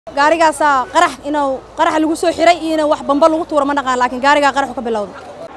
gaarigaasaa qarax inuu qarax lagu soo xiray iyo inuu wax bamba lagu tuuro ma dhaqaan laakiin gaarigaa qaraxu ka bilowda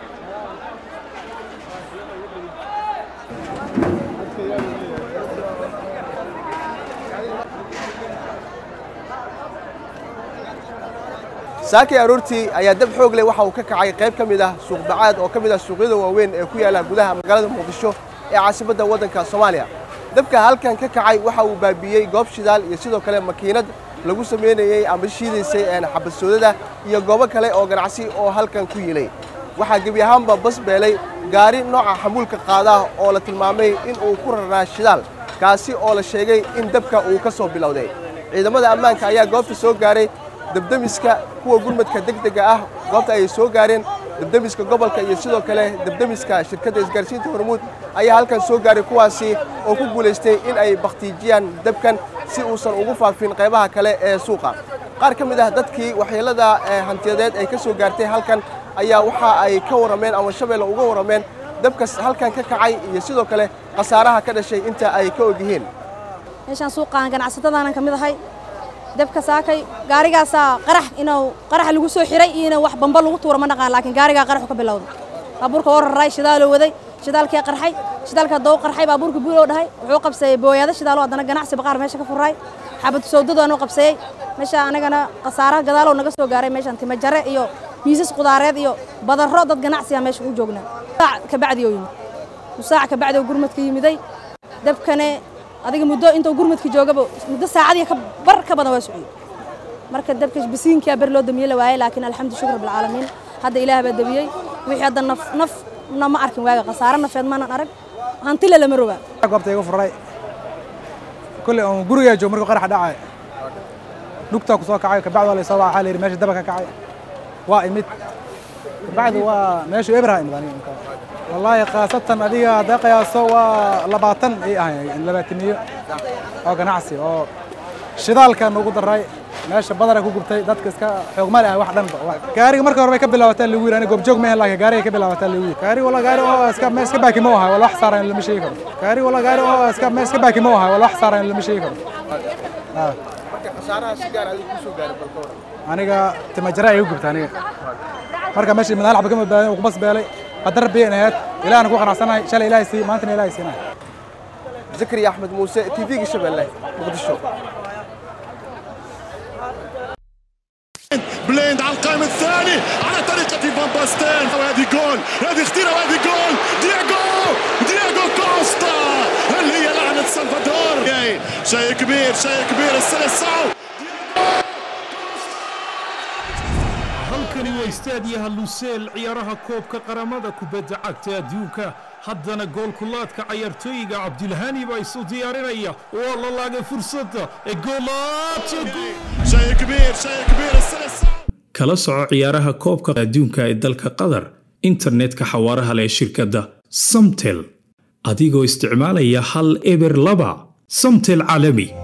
saakay aroortii ayaa dab xoog leh waxa uu ka kacay qayb ka mid ah suuq bacaad oo ka mid ah suuqyada waaweyn ee ku yaalla gudaha magaalada muqdisho ee caasimadda waddanka soomaaliya dabka halkan ka kacay waxa uu baabi'iyey goob shidaal iyo sidoo kale makiinad lagu samaynayey ama shiidaysay xabadsoodada iyo goobo kale oo ganacsi oo halkan ku yilay waxaa gebi ahaanba bas beelay gaari nooca xamuulka qaadaah oo la tilmaamay in uu ku rarnaa shidaal kaasi oo la sheegay in dabka uu ka soo bilowday ciidamada ammaanka ayaa goobta soo gaaray debdemiska kuwa gurmadka degdega ah goobta ayay soo gaareen debdemiska gobolka iyo sidoo kale debdemiska shirkadda isgaarsiinta hormuud ayaa halkan soo gaaray kuwaasi oo ku guulaystay in ay bakhtiijiyaan dabkan si uusan ugu faafin qaybaha kale ee suuqa qaar ka mid ah dadkii waxyeellada hantiyadeed ay ka soo gaartay halkan ayaa waxa ay ka warrameen ama shabeelle uga warrameen dabkas halkan ka kacay iyo sidoo kale khasaaraha ka dhashay inta ay ka og yihiin meeshaan suuqaan ganacsatadaanan ka mid ahay dabka saakay gaarigaasaa qarax inuu qarax lagu soo xiray iyo inuu wax bamba lagu tuuro ma dhaqaan laakiin gaarigaa qaraxu ka bilowda baabuurka oo raray shidaaloo waday shidaalkii qarxay shidaalka doo qarxay baabuurka buuloo dhahay wuxuu qabsaday booyaado shidaalo haddana ganacsi baqaar meesha ka furaay xabad sawdadoonu qabsayey meesha anagana khasaaraha gadaaloo naga soo gaaray meeshan timajare iyo miisas qudaareed iyo badarro dad ganacsiga meesha u joognaa saac kabacdi oo yimid saac kabacdi oo gurmadka yimiday dabkane adiga muddo intuu gurmadka joogaba muddo saacadii ka bar ka badan waa socday marka dabka bisiinkaa ber loo damiyey la waayey laakiin alxamdu shukr bilcaalamiin hadda ilaah baa damiyey wixii hadda naf nafna ma arkin waaga khasaare nafeed maanan arag hantile lama rogaa goobta iga furay kulley oon gurigaa joog markuu qaraxa dhacay lugtaa ku soo kacay kabacdi waa laysoo waxaa la yidhi meesha daba ka kacay waa imid kabacdi waa meeshu ebraha imid aniga wallaahi khaasatan adiga haddaa qiyaaso waa labaatan ay ahay labaataniyo oo ganacsi oo shidaalka nugu daray meesha badara ku gubtay dadka iska xoogmale ah wax dhanba gaariga marka hore bay ka bilaabataa lagu yiri aniga goobjoog ma laakiin gaariga ka bilaabataa lagu yiri gaari wala gaari oo iska meel iska baaki ma aha wala wax saaran lama sheegi karo gaari wala gaari oo iska meel iska baaki ma aha wala wax saaran lama sheegi karo marka khasaaraha si gaar adiga ku soo gaaray balka waran aniga timajara ay u gubta aniga marka meesha madaal xabka ma baadan ku bas beelay qadar biyan ahayd ilaahna ku qanacsanahay shalay ilaahay sii maantana ilaahay siinay zakariya axmed muuse tv-ga shabeelle muqdisho بليند على القائم الثاني على طريقة فان باستين وهذه جول هذه اختيرة وهذه جول دياغو دياغو كوستا اللي هي لعنة سلفادور شيء كبير شيء كبير السنة الصعب halkani waa istaadiyaha luseel ciyaaraha koobka qaramada kubadda cagta adduunka haddana goolkulaadka cayaartooyiga cabdilhani baa isu diyaarinaya waa la laagay fursadda ee شيء كبير شيء كبير السنة الصعب kala soco ciyaaraha koobka adduunka ee dalka qatar internetka xawaaraha leh shirkadda samtel adigoo isticmaalaya hal eber laba samtel caalami